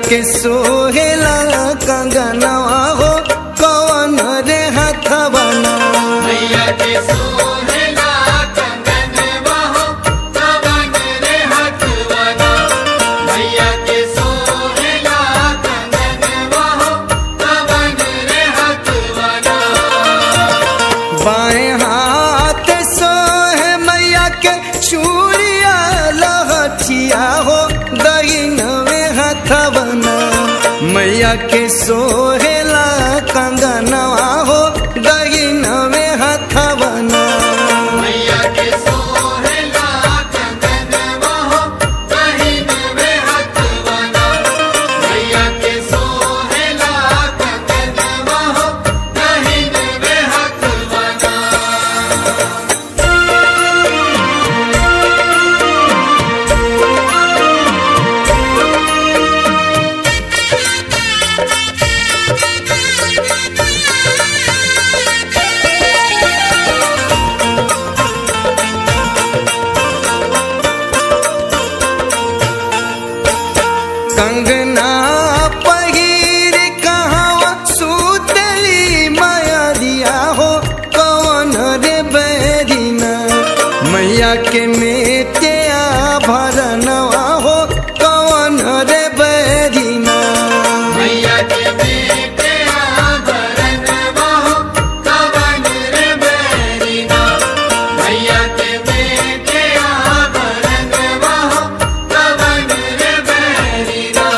के सोहेला कंगनवा हो कवन रे हथवना मैया के सोहेला कंगनवा हो कवन रे हथवना मैया के सोहेला कंगनवा हो कवन रे हथवना बाएं हाथ सोहे मैया के चूड़िया लहठिया हो दहिनवे हथवना मैया के सोहेला कंगनवा हो दहिनवे हथवना मैया के सोहेला कंगनवा हो कहिनवे हथवना मैया के सोहेला कंगनवा हो कहिनवे हथवना कंगना पहिर कहाँ सुतली माया हो कौन रे बैरिना मैया के मेटे भरनवा हो कौन रे बैरिना मैया के बेटे आभरणवा हो कवन रे बैरिना मैया के बेटे आभरणवा हो कवन रे बैरिना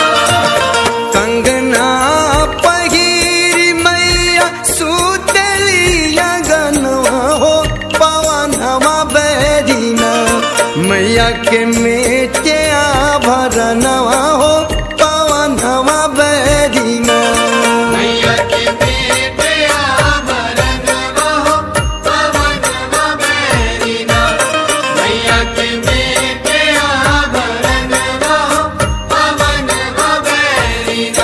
कंगना पहिर मैया सुतली गनवा हो पवनवा बैरिना मैया के मेटे भरनवा हो पवनवा बैरिना मैया के बेटे आभरणवा हो कवनवा बैरिना मैया के बेटे आभरणवा हो कवनवा बैरिना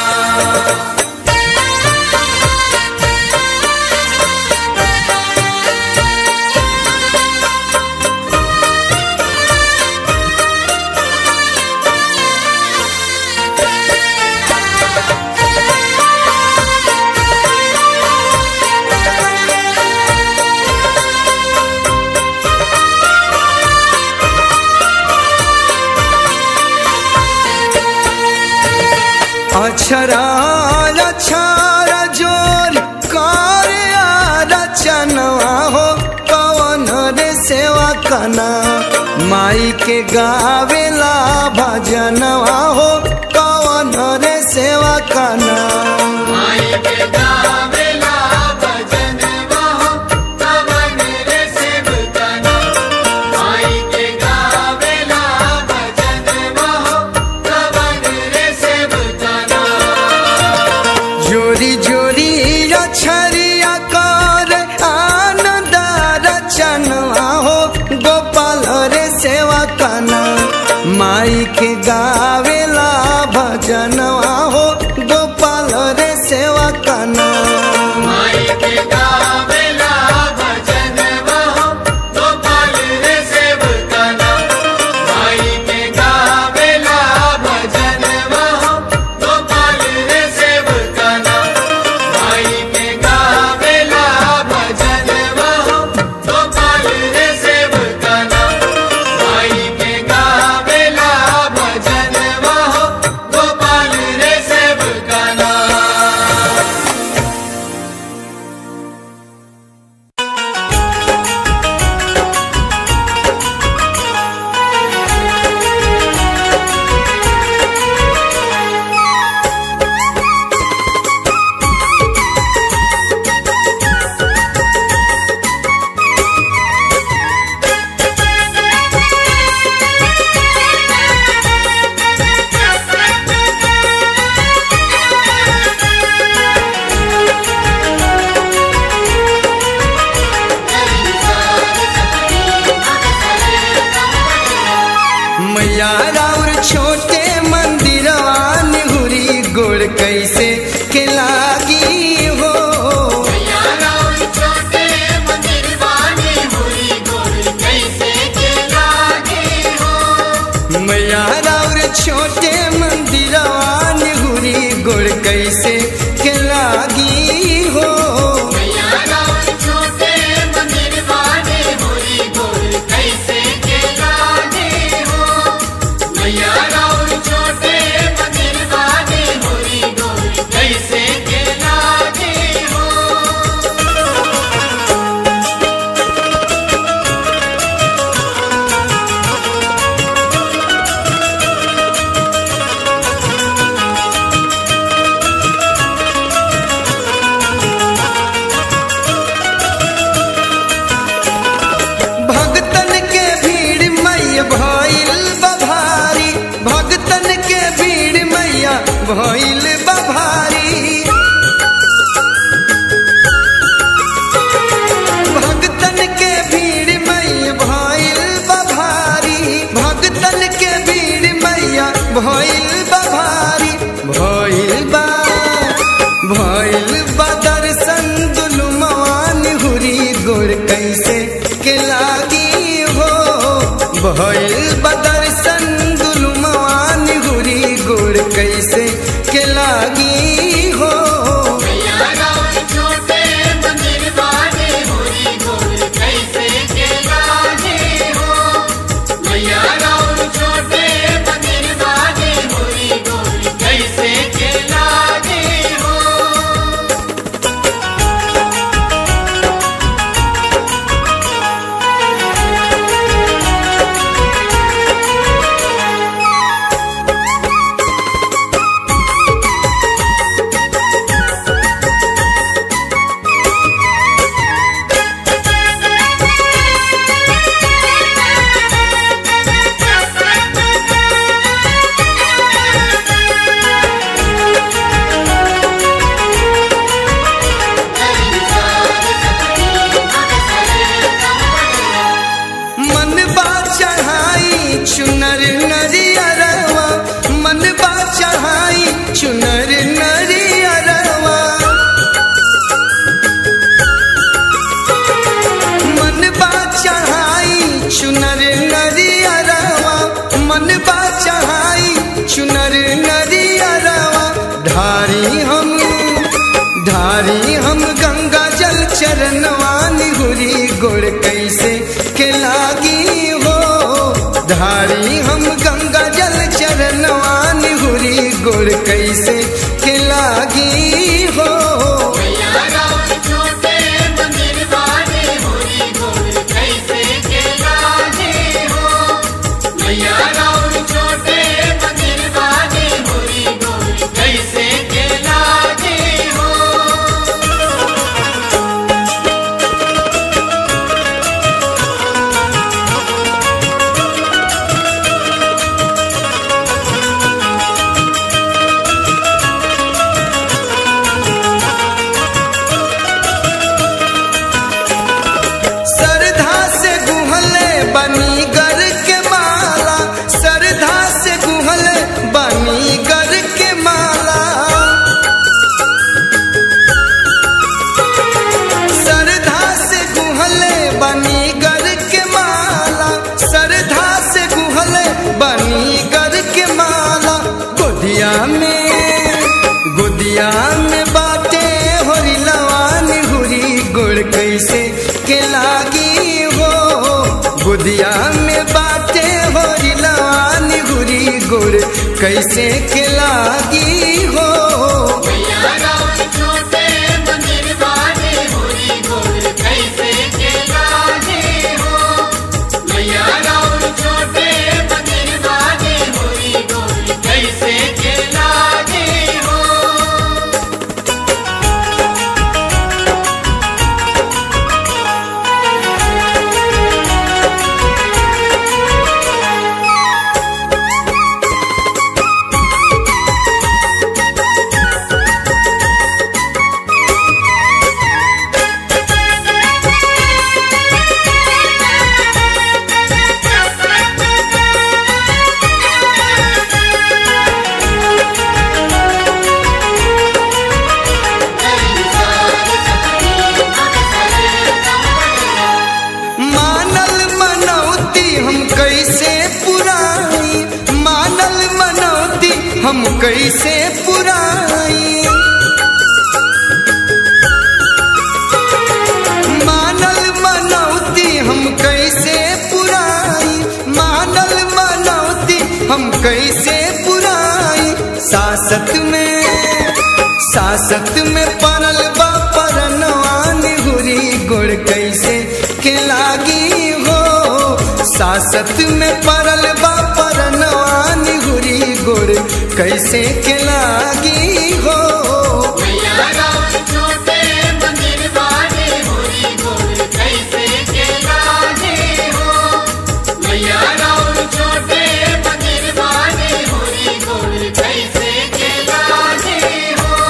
अक्षरा अक्षरा जोर करे रचनवा हो कवन रे सेवा कना माई के गावेला भजनवा हो कवन रे सेवा कना माई के गावेला भजनवा हो कवन रे सेवकना माई के गावेला भजनवा हो कवन रे सेवकना जोरी जोरी अक्षरिया कर आनंद रचनवा हो गोपाल रे सेवा कना माई के गावेला भजनवा हो गोपाल रे सेवा कना माई के गावेला भजनवा हो गोपाल रे सेवकना माई के गावेला भजनवा हो गोपाल रे सेवकना माई के गावेला भजनवा हो गोपाल रे सेवकना माई के गावेला भजनवा हो गोपाल रे सेवकना मैया राउर छोटे मंदिरवा निहुरी गोड़ कैसे के लागी हो छोटे मंदिर वाणी हुई गोल कैसे के लागे हो मैया राउर छोटे मंदिरवा गोड़ कैसे के लागी हो मैया राउर छोटे मंदिर वाले होरी गोल कैसे के लागे हो मैया राउर छोटे मंदिर वाले होरी गोल कैसे के लागे हो भगतन के भीड़ मैया भइल बभारी भगतन के भीड़ मैया भइल बभारी भगतन के भीड़ मैया भइल बभारी भगतन के भीड़ मैया भइल बभारी भइल बा भइल बा दर्शन दुलु मान हुरी गोर कैसे के लागी हो भइल बा दर्शन दुलु मान हुरी गोर कैसे के लागी हो मैया राउर छोटे मंदिर वाले होरी गोल कैसे के लागे हो मैया राउर छोटे मंदिर वाले होरी गोल कैसे के लागे हो मन बा चढ़ाई चुनर नरियरवा मन बा चढ़ाई चुनर नरियरवा मन बा चढ़ाई चुनर नरियरवा मन बा चढ़ाई चुनर नरियरवा ढारी हम ढारी हम गंगा जल चरणवानी हुरी गोड़ कैसे के लागी हो धारी हम गंगा जल चरणवानी हुरी गोड़ कैसे के लागी हो मैया राउर छोटे मंदिर वाले होरी गोल कैसे के लागे हो मैया राउर छोटे मंदिर वाले होरी गोल कैसे के लागे हो सरधा से गुहले बनी गर के माला सरधा से गुहले बनी गर के माला सरधा से गुहले बनी गर के माला सरधा से गुहले बनी गर के माला गोदिया में गोदिया में बाटे होरी लवान हुरी गुड़ कैसे के लागी हो गोदिया में बाटे होरी लवान हुरी गुड़ कैसे के लागी हो मैया राउर छोटे मंदिर वाले होरी गोल कैसे के लागे हो मैया राउर छोटे मंदिर वाले होरी गोल कैसे के लागे हो मानल मनौती हम कैसे पुराई मानल मनौती हम कैसे पुराई सासत में सासत में परल बा परनवान हुरी गुड़ कैसे के लागी हो सासत में परल बा परनवान हुरी गुड़ कैसे के लागी हो मैया राम छोटे मंदिर वाले होरी गोर कैसे के लागे हो मैया राम छोटे मंदिर वाले होरी गोर कैसे के लागे हो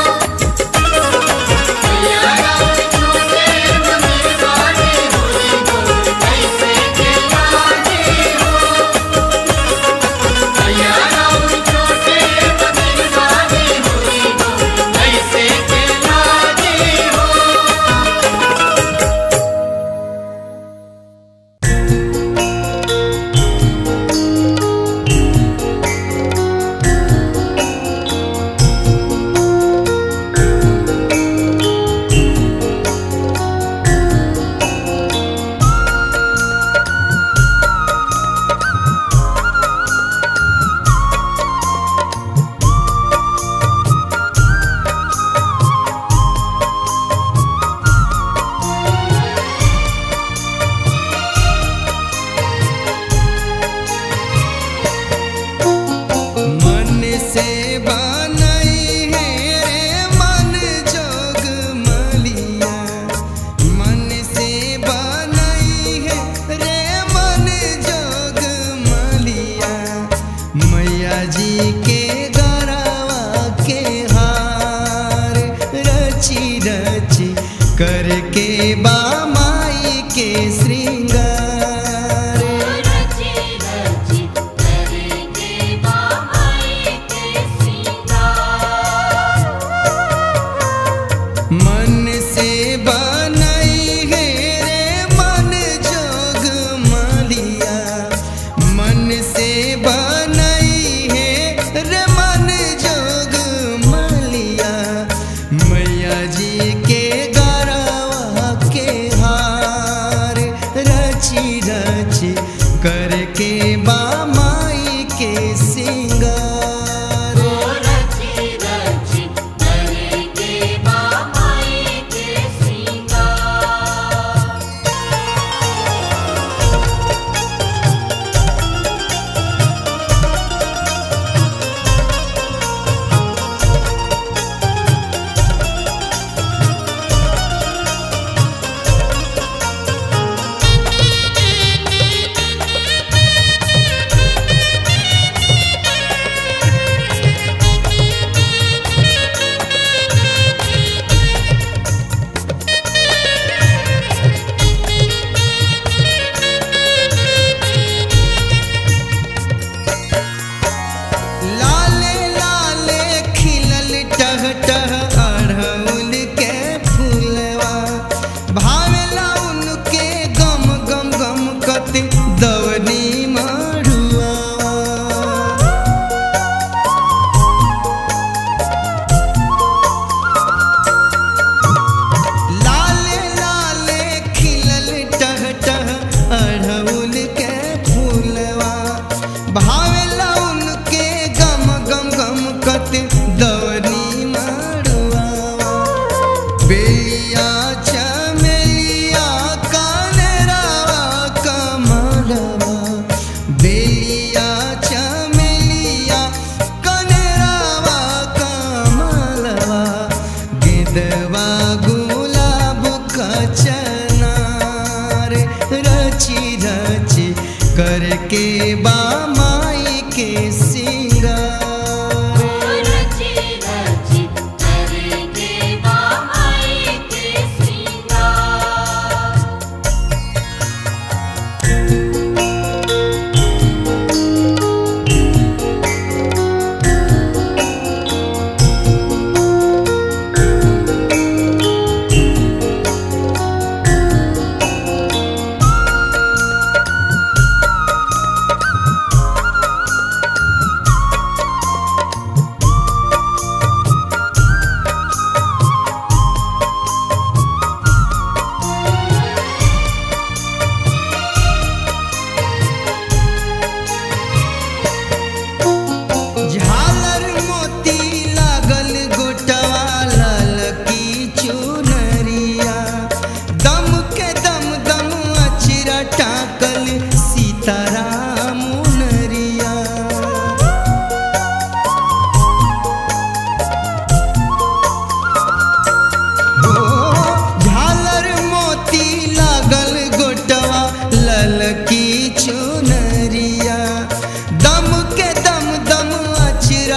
मैया राम छोटे मंदिर वाले होरी गोर कैसे के लागे हो मैया राम छोटे मंदिर वाले होरी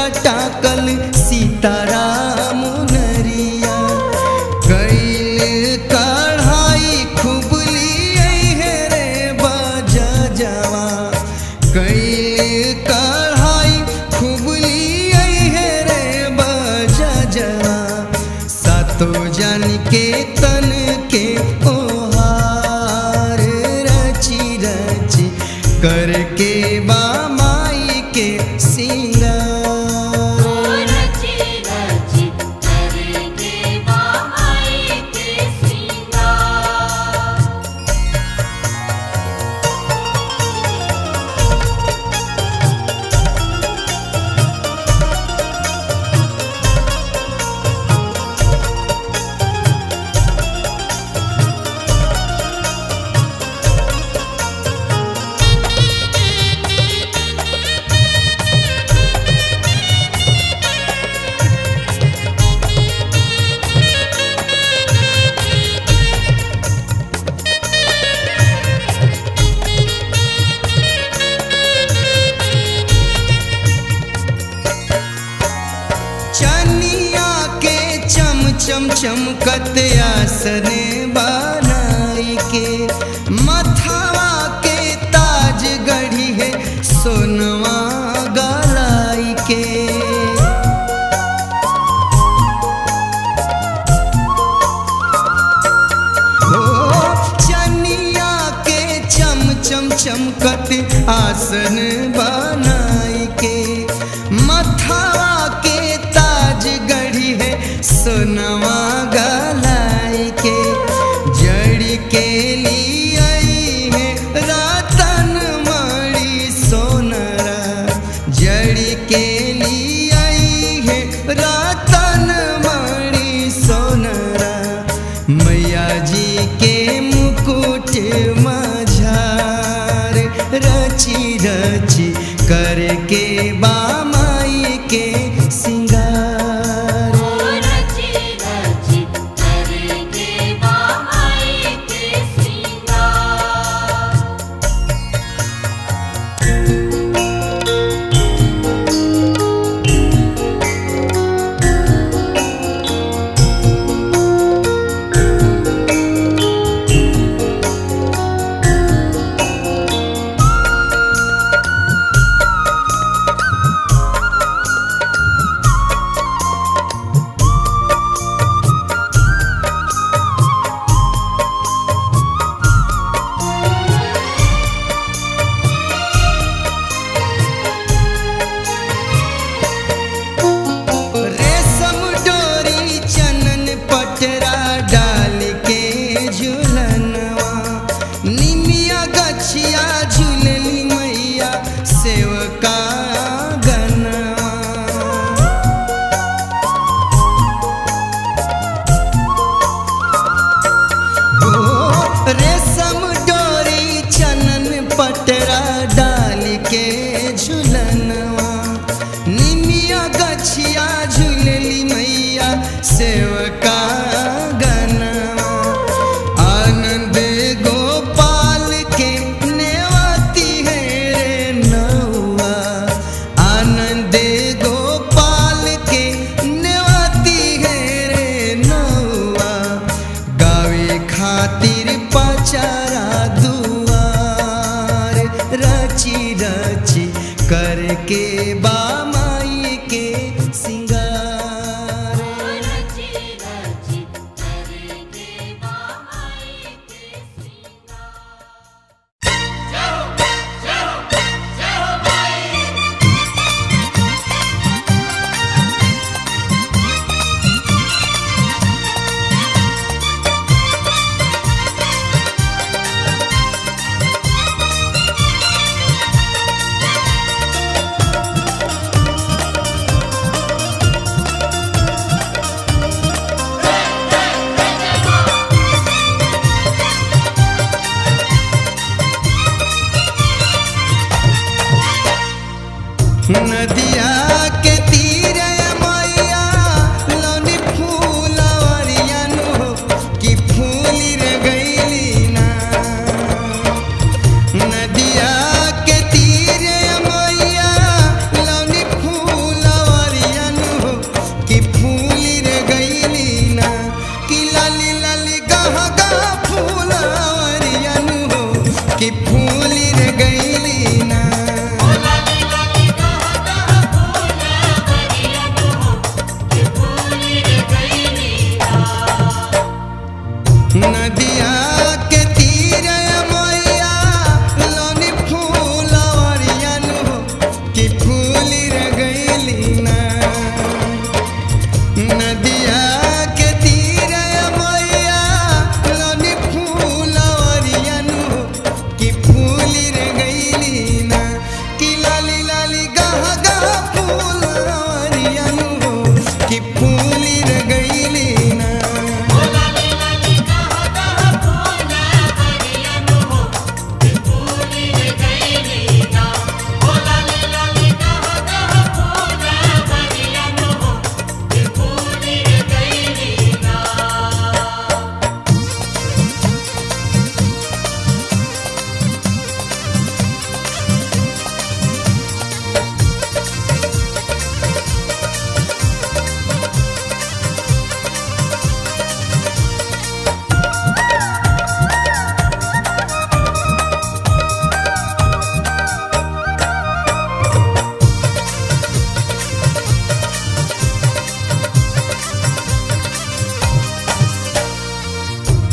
टाकल सीताराम नरिया कैल कढ़ाई खूब लिए है रे बाजा जवा कैल कढ़ाई खूब लिए है रे बाजा जवा सातो जन के तन के ओहार रची रची करके बा माई के सिंगार रची रची करके बाई के सिंगार चनिया के चम चम चमकत आसन बनाई के मथावा के ताज गढ़ी है सोनवा गलाई के हो चनिया के चम चम चमकत आसन बनाई के मथावा के ताज गढ़ी है सोनवा गलाई के जड़ के लिए आई है रतन मणि सोनरा जड़ के लिए आई है रतन मणि सोनरा मैया जी के मुकुट मझार रची रची करे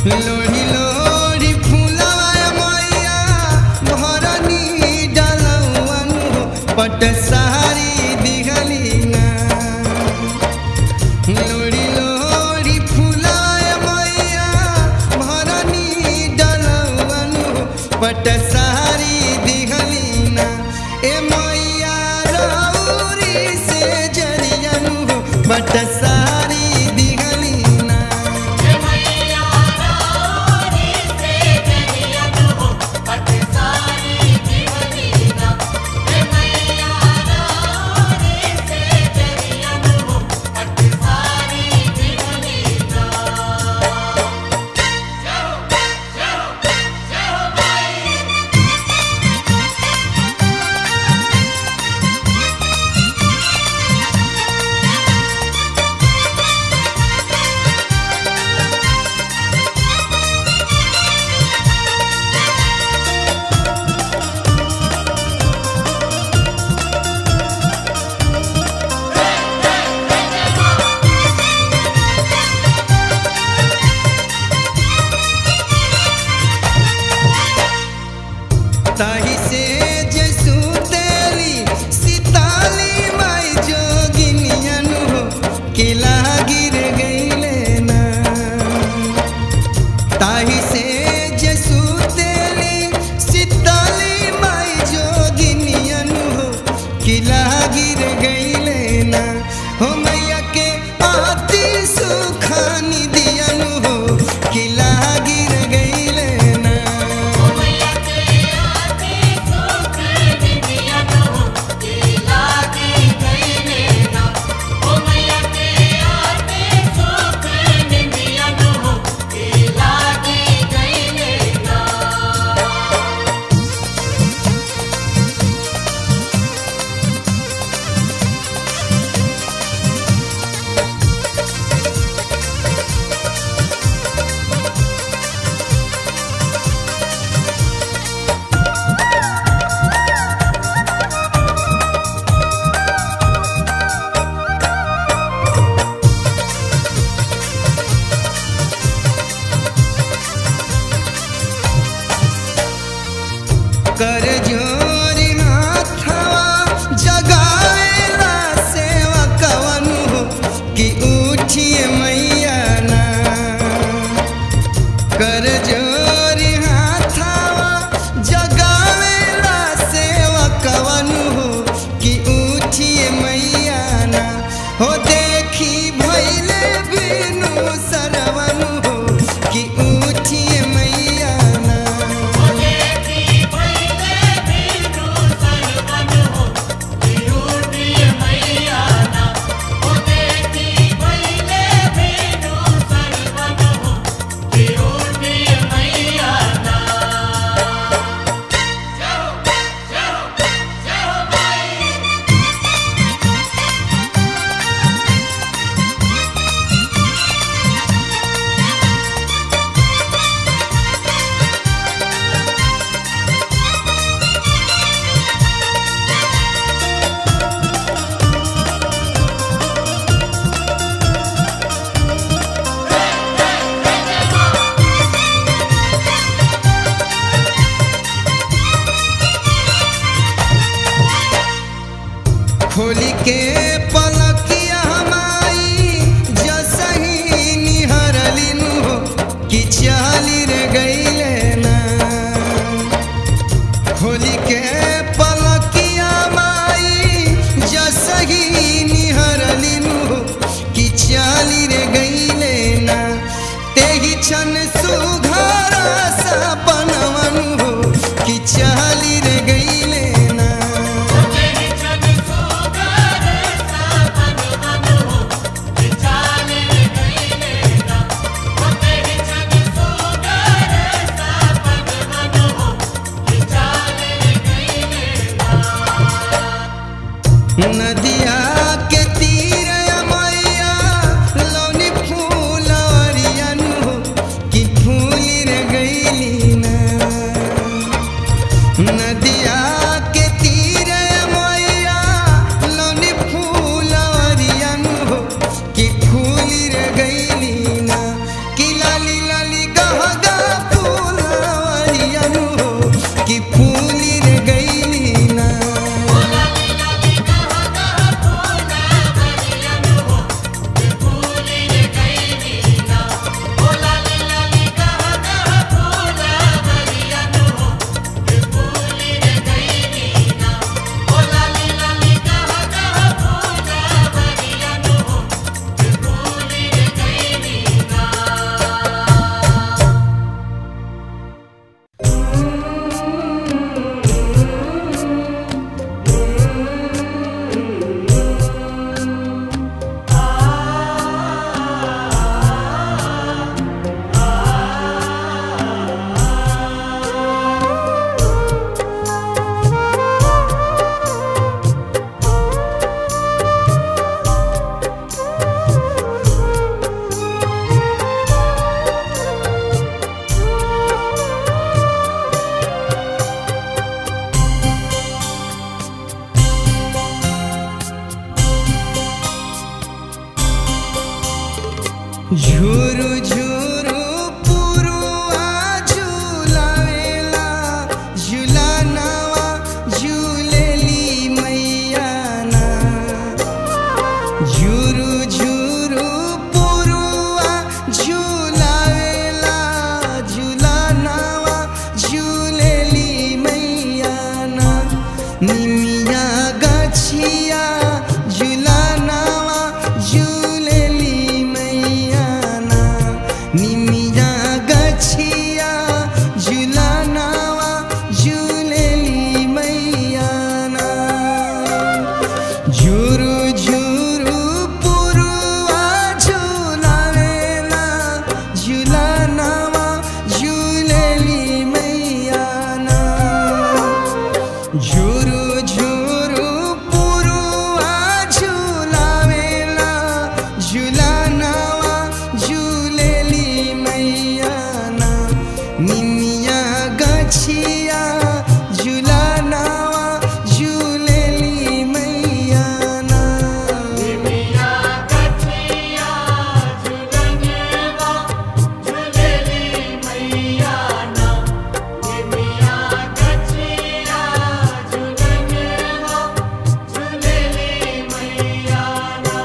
लोरी लोरी फूलवा मैया भरनी डलवन पट सारी दिहलीना लोरी लोरी फूलवा मैया भरनी डलवन पट सारी दिहलीना ए मैया रौरी से जरियन पट सारी दिहलीना हे मैया रानी से जरियत हो पट सारी दिवलीना हे मैया रानी से जरियत हो पट सारी दिवलीना जय हो जय हो जय हो भाई ताही से जसु तेली सीताली माई जोगिनियन हो किला गिर गईले ना ताही से जसु तेली सीताली माई जोगिनियन हो किला गिर गईले ना हो मैया के आती सुखानी दियन हो किला गिर गईले ना ओ मैया के आते सुख निधियत हो केला के गईले ना ओ मैया के आते सुख निधियत हो केला के गईले ना ओ झुरु झुरु पुरुआ झुलावेला झुलानवा झुलेली मैया ना झुरु झुरु पुरुआ झुलावेला झुलानवा झुलेली मैया ना निमिया गछिया झुलानवा झुलेली मैया ना निमिया गछिया झुलानवा झुलेली मैया ना झुरु झुरु पुरुआ झुलावेला झुलानवा झुलेली मैया ना झुरु झुरु पुरुआ झुलावेला झुलानवा झुलेली मैया ना निमिया गछिया झुलानवा झुलेली मैया ना निमिया गछिया झुलनवा झुलेली मैया ना निमिया गछिया झुलनवा झुलेली मैया ना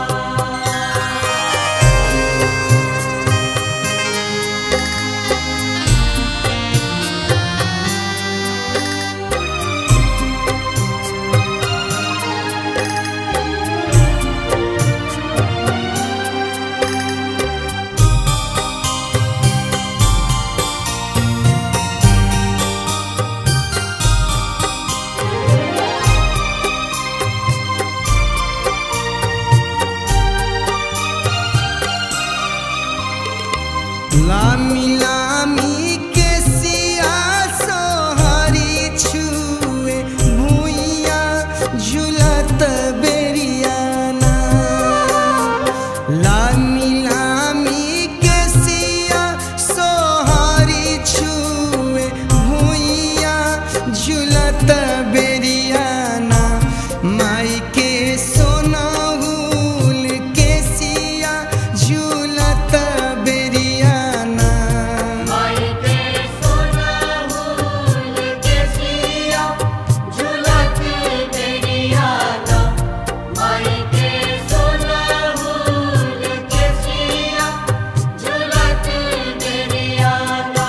लामी लामी के सिया सोहारी छुए भुइया झुलत बेरियाना लामी लामी के सिया सोहारी छुए भुइया झुलत बेरियाना माई के सोनाहुल के सिया झुलत बेरियाना माई के सोना मूल के सिया झुलत बेरिया ना माई के सोना मूल के सिया झुलत बेरिया ना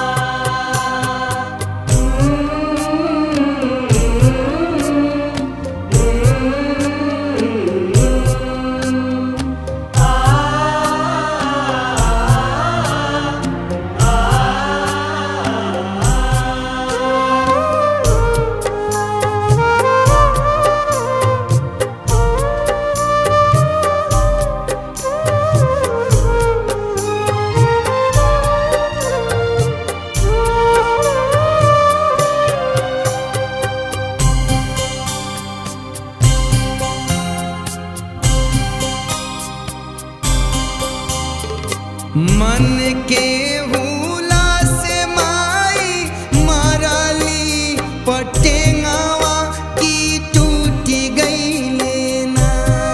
मन के हुला से माई माराली पटेंगावा की टूटी गई लेना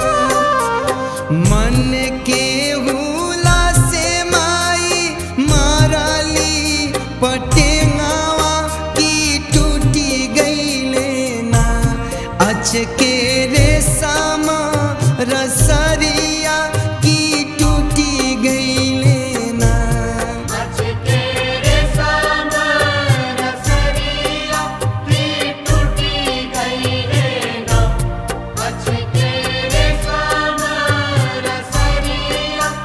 मन के हुला से माई माराली पटेंगावा की टूटी गई लेना अचके रे सामा रसरिया की टूटी गई लेना अच तेरे सामर सरिया की टूटी गई रे ना अच तेरे सामर सरिया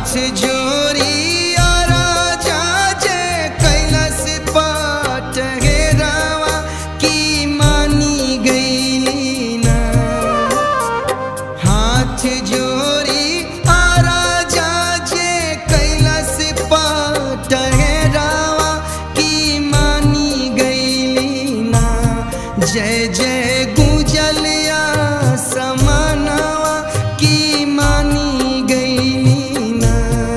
हाथ जोड़ी राजा जे कैलाश पाट हेरावा की मानी गईली ना हाथ जोड़ी राजा जे कैलाश पाट हेरावा की मानी गईली ना जय जय गुजलिया समानवा की मानी गईली ना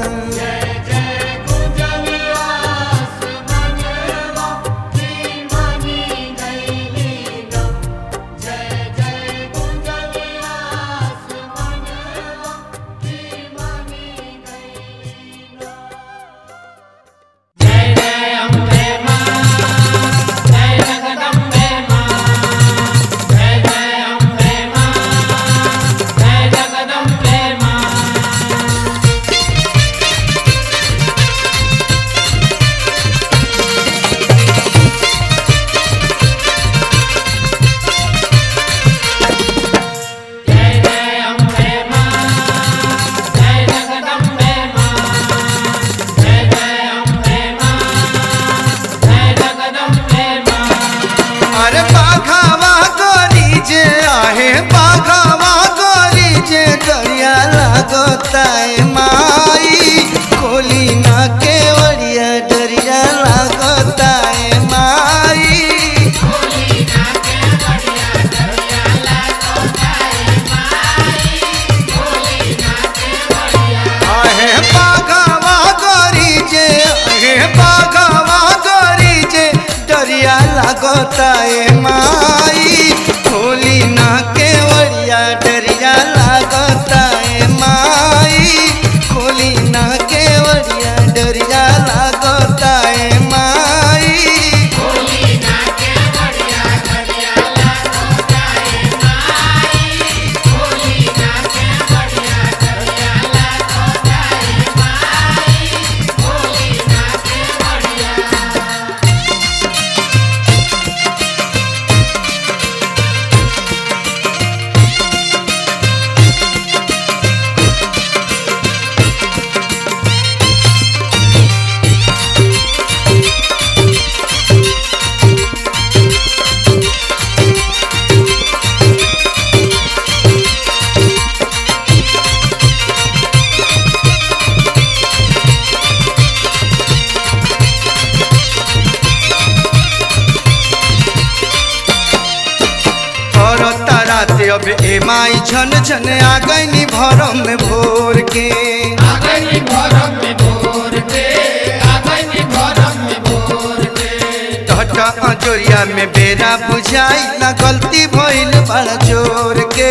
अरे बाघावा गोरी जे आहे बाघावा गोरी जे दरिया लागताय माई खोली ना केवड़िया दरिया लागताय माई आहे बाघावा गोरी जे आहे बाघावा गोरी जे दरिया लागताय माई खोली ना केवड़िया दरिया लागताय माई खोली ना केवड़िया दरिया लागताय माई और ताराते अब ए माई झन झन आ गईनी भरम में भोर के टहटा अजोरिया में बेरा बुझाई ना गलती भइल बड़ा जोर के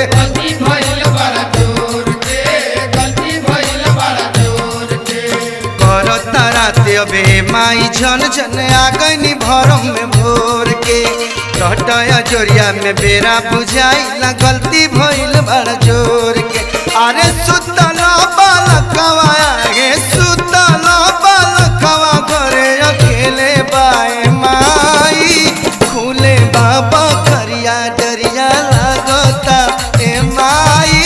कर ताराते अब ए माई झन झन आ गईनी भरम में भोर के टहटा अजोरिया में बेरा बुझाई ना गलती भइल बड़ा जोर के अरे सुतल बालकवा गे सुतल बालकवा घरे अकेले बाए माई खुले बाबा करिया डरिया लागता ए माई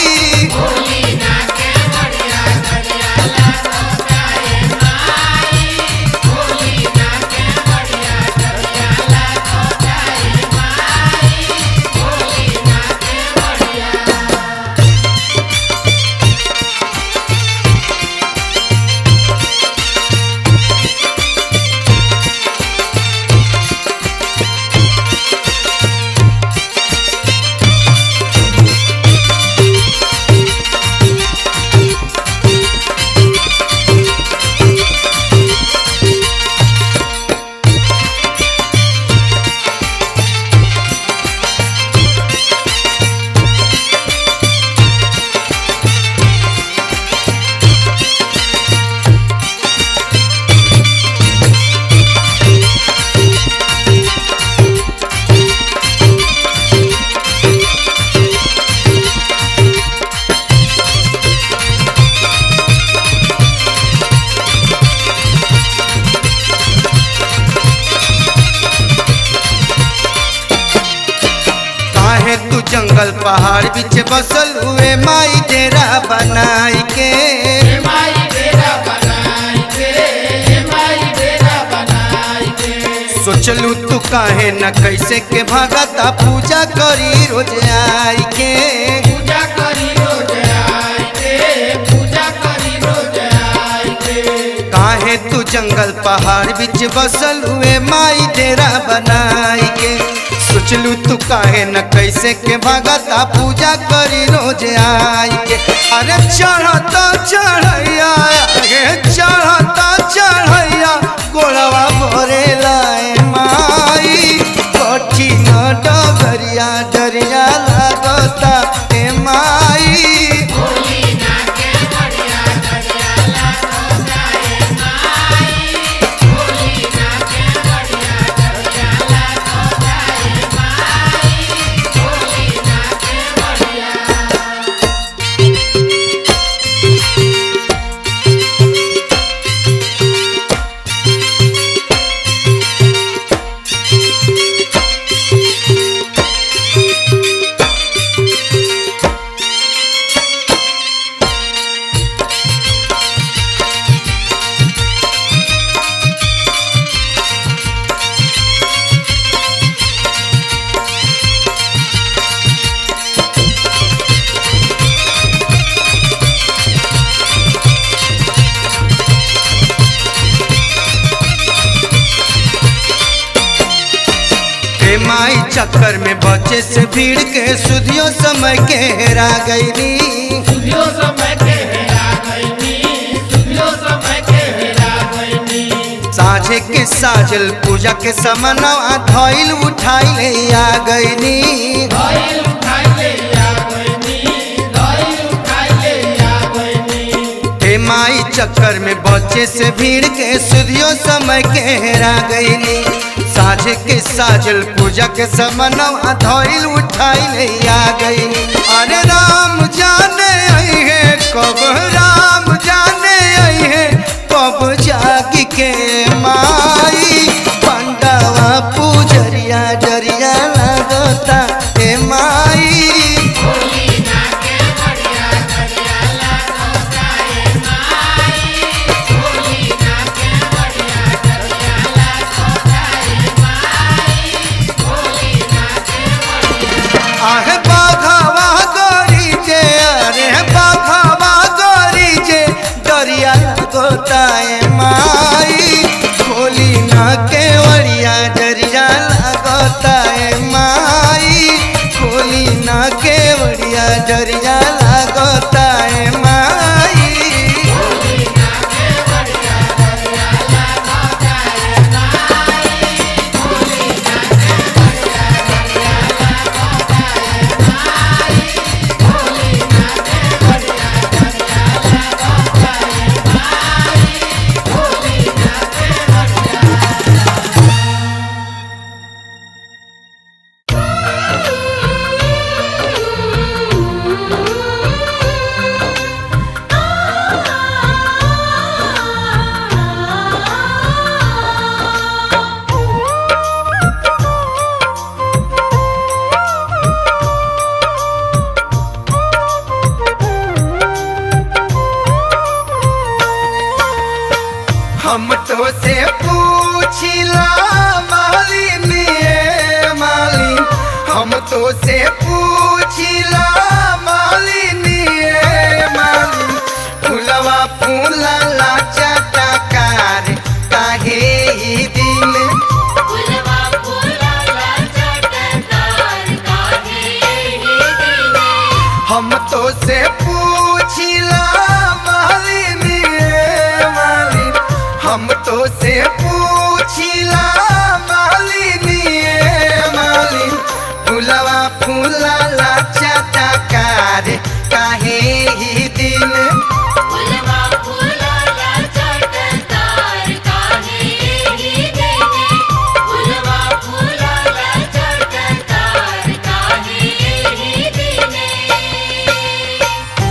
काहे तू जंगल पहाड़ बीच बसल हुए माई डेरा बनाई के माई काहे न कैसे के भगता पूजा करी रोज आई के पूजा करी रोज आए के पूजा करी रोज आए के काहे तू जंगल पहाड़ बीच बसल हुए माई डेरा बनाई के सोचलू तू काहे न कैसे के भगता पूजा करी रोज आई के अरे चढ़ता चढ़ैया गे चढ़ता चढ़ैया गोड़वा भरे लाए माई कठिन डगरिया डरिया लागता ए माई ए माई चक्कर में बचे से भीड़ के सुधियो समय के हेरा गईली सुधियो समय के हेरा गईनी सुधियो समय के हेरा गईनी साझे के साजल पूजा के समनवा धइल उठाई ले आ गईली धइल उठाई ले आ गईनी धइल उठाई ले आ गईनी ए माई चक्कर में बचे से भीड़ के सुधियो समय के हेरा गईली साझे के साजल पूजा के समनवा धइल उठाई ले आ गईली अरे राम जाने आई है कब राम जाने आई है कब जागी के माई पंडवा पूजरिया डरिया लगता ए माई आहे बाघावा गोरी जे अरे बाघावा गोरी जे डरिया गोताए माई खोली ना केवड़िया डरिया लगताए माई खोली ना केवड़िया डरिया लगताए माई हम तो से पूछिला मालिन ये मालिन हम तो से पूछिला मालिन ये मालिन फुलवा फूला लाचा टकार काहे ई दिन फुलवा फुलाला चटकार काहे हे दिने हम तो से पूछिला मालिन ये मालिन हम तो से पूछिला मालिन ये मालिन फुलवा फूला लाचा टकार काहे ही दिन फुलवा फुलाला चटकार काहे हे दिने फुलवा फुलाला चटकार काहे हे दिने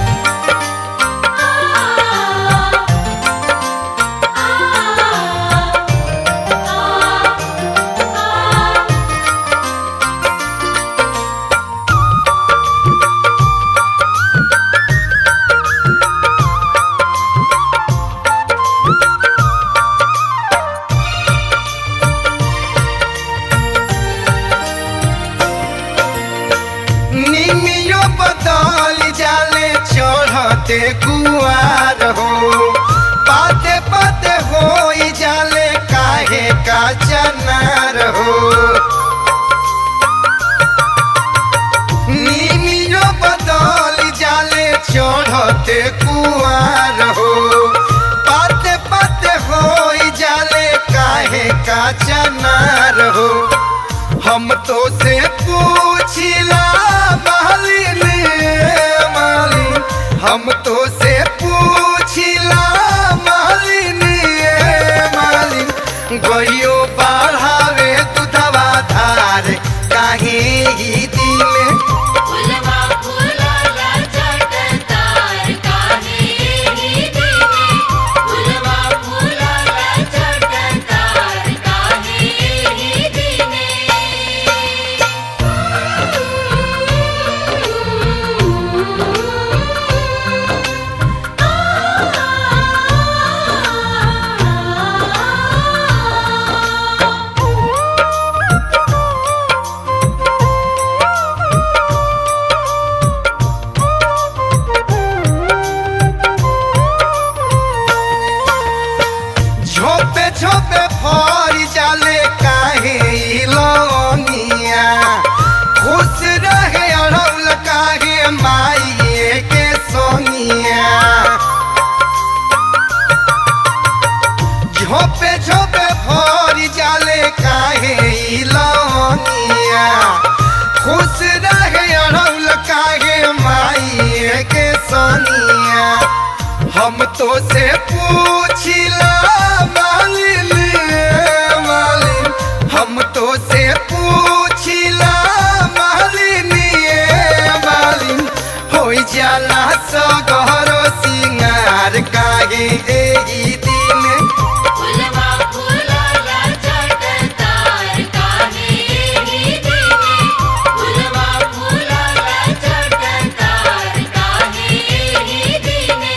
बदल जाले चढ़ते कुआर हो पाते पाते हो जाले काहे का चनार हो नीमियो बदल जाले चढ़ते कुआर हो पाते पाते हो जाले काहे का चनार हो हम तो से पूछिला मालिन मालिन हम तो से पूछिला मालिन मालिन गइयो बढ़ावे दूधवा धार काहे ही दिले फुलवा फुलाला चटतार काहे ही दिने फुलवा फुलाला चटतार काहे ही दिने झोपे झोपे फर जाले काहे ई लौनिया खुश रहे अड़ौल काहे माइए के सोनिया झोपे झोपे फर जाले काहे ई लौनिया खुश रहे अड़ौल काहे माइए के सोनिया हम तो से पूछिला मालिन मालिन हम तो से पूछिला मालिन ये मालिन हो जाला सगरो सिंगार काहे एही दिन फुलवा फुलाला चटतार काहे ही दिने फुलवा फुलाला चटतार काहे ही दिने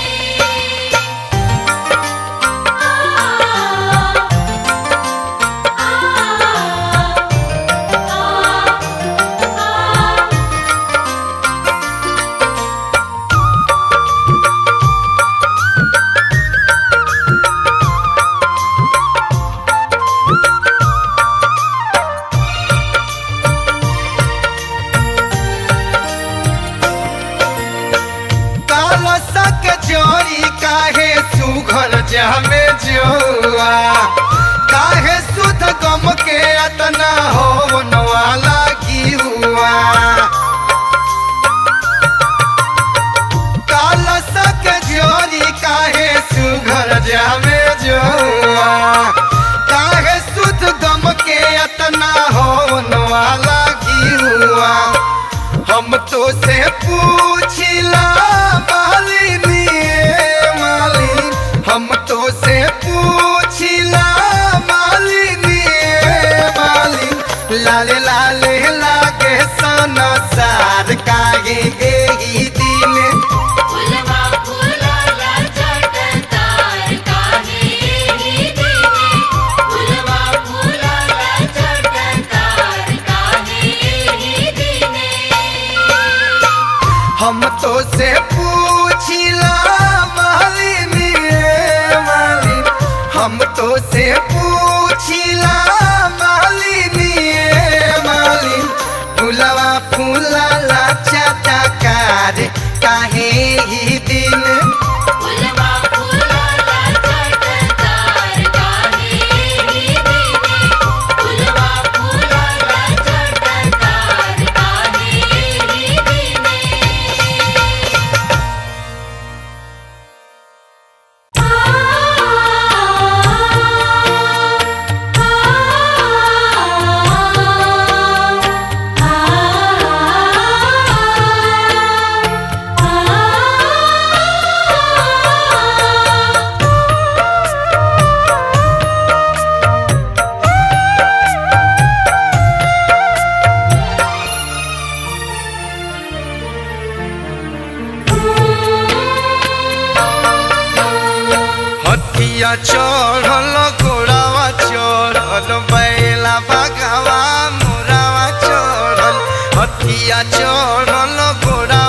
कालसा के जोरी काहे सुघर जहमे जोआ काहे सुध गम के अतना हो वाला की हुआ कालसा के जोरी काहे सुघर जहमे जोआ काहे सुध गम के अतना हो वाला की हुआ हम तो से पूछिला मालिन ये मालिन हम तो से पूछिला मालिन ये मालिन लाले लाले लागे सनसार काहे एही दिन फुलवा फुलाला चटतार काहे ही दिने फुलवा फुलाला चटतार काहे ही दिने हम तो से पूछिला मालिन ये मालिन हम तो से पूछिला मालिन ये मालिन फुलवा फूलाला चटकार काहे ही दिन फुलवा फुलाला चटतार काहे ही दिने फुलवा फुलाला चटतार काहे ही दिने हथिया चढ़ल घोड़ावा चढ़ल बैला बगावा मोरावा चढ़ल हथिया चढ़ल घोड़ा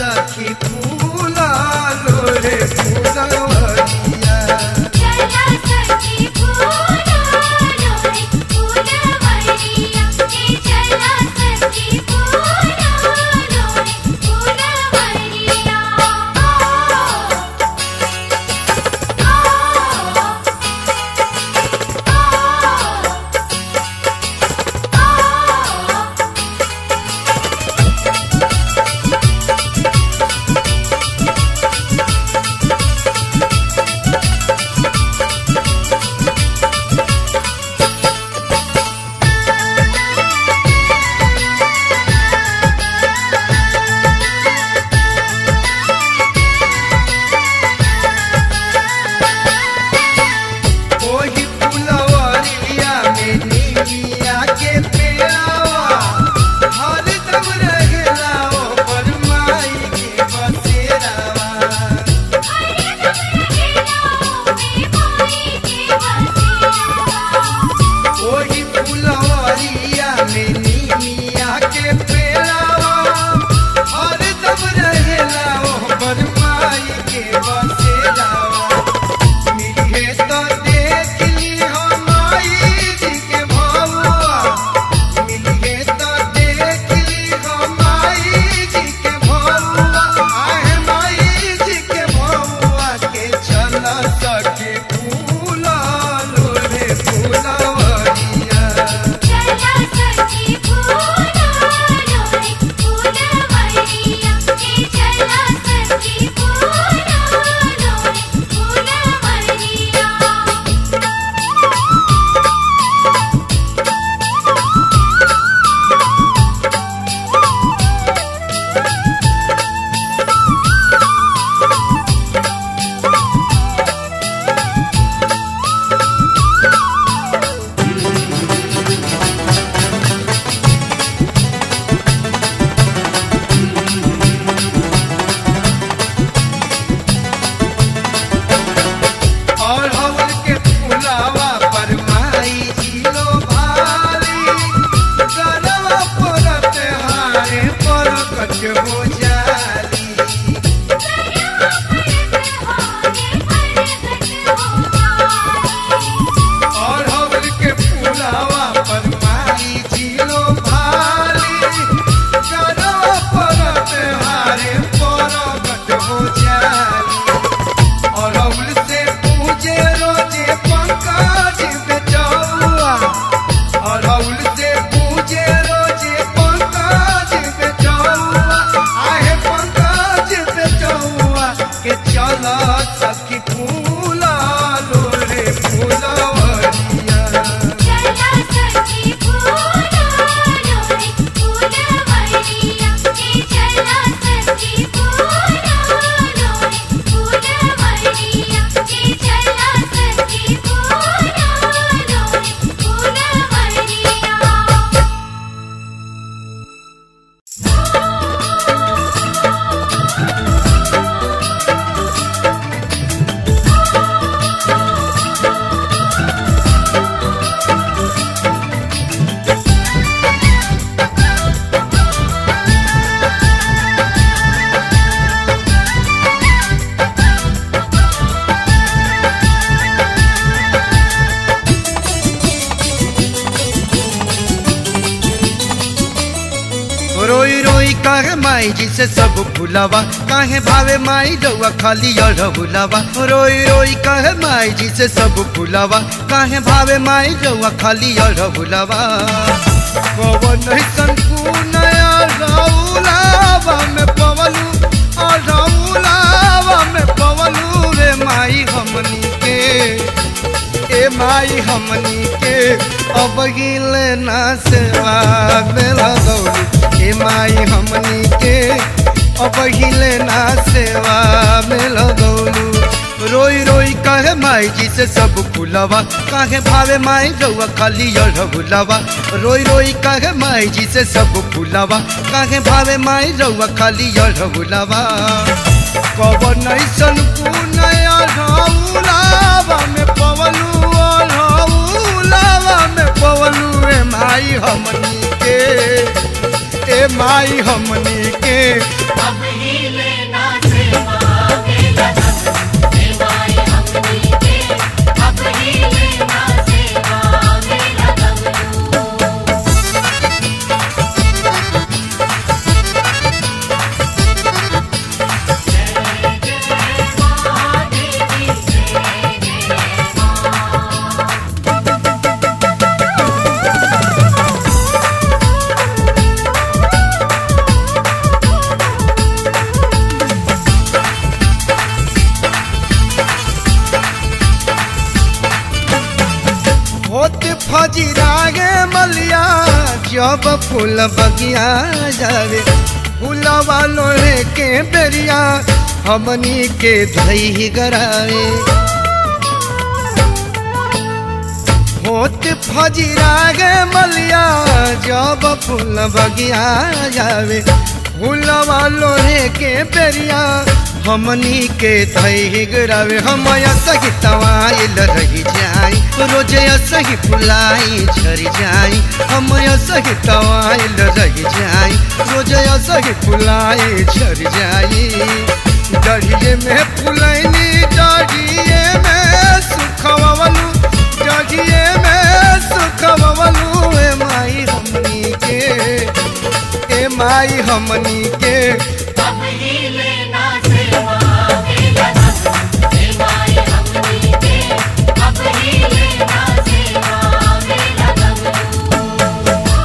सखी फूला लोरे फूलवरिया चला सखी फूला लोरे फूलवरिया ए चला सखी फूला लोरे फूलवरिया ओही फुलवरिया में नीमिया के पेड़ावा हरदम रहेला ओ बरमाई के बसेरावा ओही फुलवरिया में नीमिया के पेड़ावा हरदम रहेला ओ बरमाई के बसेरावा मिलिहे तो देख ली हो माई जी के भौवा मिलिहे तो देख ली हो माई जी के भौवा आहे माई जी के भौवा के चल सके फूला लोरे फूलवरिया चला सखी फूला लोरे फूलवरिया ए चला सखी फूला लोरे फूलवरिया और हवन के फुलावा पर माई जिलो भारी गलवा परत हारे पर कट हो जाली और हवन के फुलावा पर माई जिलो भारी गलवा परत हारे पर कट हो जाली और अउल से पूजे रोजे पंकज बेचौआ और अउल से पूजे रोजे पंकज बेचौआ आहे पंकज बेचौआ के चल सखी फूला लोरे फूलवरिया चला सखी फूला लोरे फूलवरिया ए चला सखी फूला लोरे फूलवरिया ए चला सखी फूला लोरे फूलवरिया रोई रोई काहे माई जी से सब भुलावा काहे भावे माई रउआ खाली अड़ भुलावा रोई रोई काहे माई जी से सब भुलावा काहे भावे माई रउआ खाली अड़ भुलावा पवन संकू नया रउलावा में पवलू और रउलावा में पवलू रे माई हमनी के ए माई हमनी के अब गिले ना सेवा में लगौली ए माई हमनी के अब हिले ना सेवा में लगौलू रोई रोई कहे माई जी से सब फुलावा काहे भावे माई रउआ खाली अढ़ भुलावा रोई रोई कहे माई जी से सब फुलावा काहे भावे माई रउआ खाली अढ़ भुलावा कवन ऐसन पुनया रउलावा में पवलू रउलावा में पवलू ए माई हमनी के ए माई हमनी के अब हिल जब फूल बगिया जावे फूलवा लोहे के बेरिया हमनी के धई गरावे होत फजीरा गे मलिया जब फूल बगिया जावे फूलवा लोहे के बेरिया हमनी के धई गरावे हम सही तवाइल रही जाई रोजे सही फुलाई झरी जाई हम सही तवाइल रही जाई रोजे सही फुलाई झरी जाई डढ़िए में फुलैनी डढ़िए में सुखवलू डढ़िए में सुखवलू ए माई हमनी के ए माई हमनी के अब ही लेना सेवा मेरा धर्म हे माई हमनी के अब ही लेना सेवा मेरा धर्म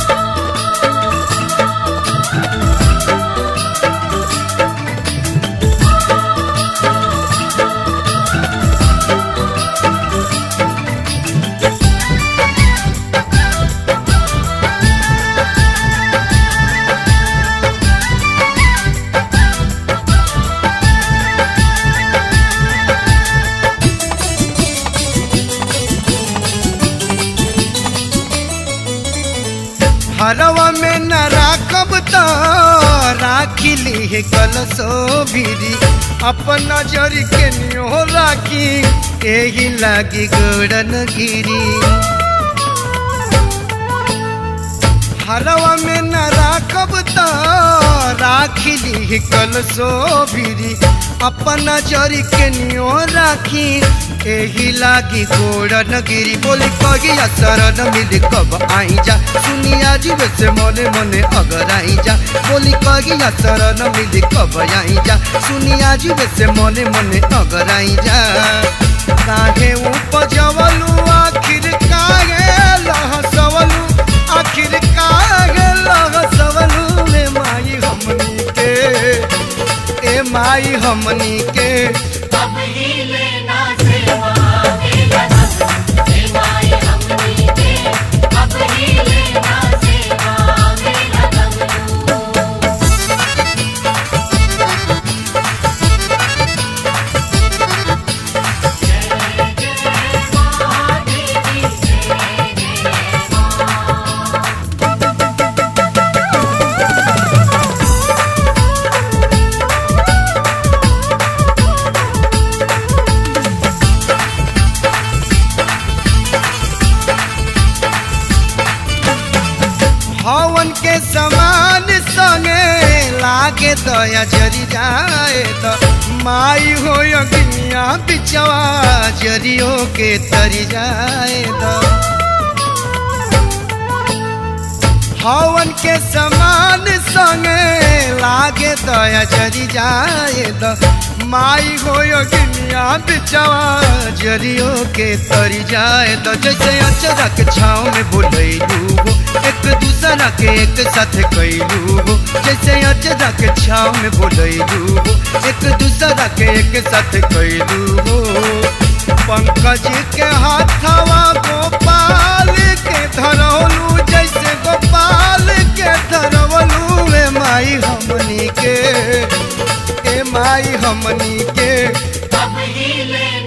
हरवा में न राखब तो राखी ली कलसो भीरी अपन नजर के नियो राखी एही लागी गोड़न गिरी हरवा में न राखब तो राखी ली कलसो भीरी अपन नजर के नियो राखी एही लागी गोड़न गिरी बोली कगिया शरण मिली कब आई जा सुनिया जीव से मने मने अगर आई जा बोली कगिया शरण मिली कब आई जा सुनिया जीव से मने मने अगर आई जा काहे उपजवलू आखिर काहे लहसवलू आखिर काहे लहसवलू ए माई हमनी के ए माई हमनी के अब ही लेना सेवा मेरा धर्म हे माई हमनी के अब ही लेना सेवा मेरा धर्म हवन के समान संगे लागे दया जरी जाए तो माई हो अग्निया बिचवा जरियो के तरी जाए तो हवन के समान संगे लागे दया जरी जाए तो माई हो अग्निया बिचवा जरियो के तरी जाए तो जैसे अचरा के छाँव में बोलैलू हो एक दूसरा के एक साथ कैलू हो जैसे अचरा के छाँव में बोलैलू हो एक दूसरा के एक साथ कैलू हो पंकज के हाथवा गोपाल के धरौलू जैसे गोपाल के धरवलू ए माई हमनी के ए माई हमनी के अब ही लेना